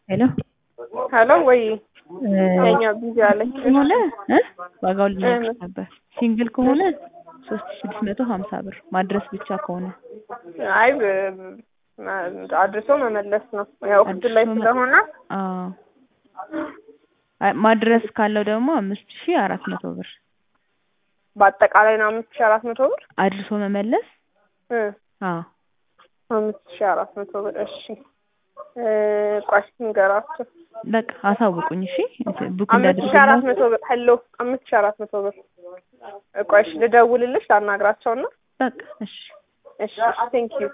ሄሎ ሄሎ ወይ የኛ ቢዚ አለኝ ከሆነ እ ዋጋው ልነግርሽ ነበር። ሲንግል ከሆነ ሶስት ሺህ ስድስት መቶ ሀምሳ ብር ማድረስ ብቻ ከሆነ አይ ብ- አድርሶ መመለስ ነው ያው እኩል ላይ አድርሶ መ- ስለሆነ አዎ አይ ማድረስ ካለው ደግሞ አምስት ሺህ አራት መቶ ብር በአጠቃላይ ነው አምስት ሺህ አራት መቶ ብር አድርሶ መመለስ እ አዎ አምስት ሺህ አራት መቶ ብር እሺ እ ቆይ ንገራቸው በቃ አሳውቁኝ እሺ ቡክ አምስት ሺህ አራት እንዳደርግላችሁ መቶ ብር ሄሎ አምስት ሺህ አራት መቶ ብር ቆይ እሺ ልደውልልሽ ላናግራቸውና በቃ እሺ እሺ ቴንክ ዩ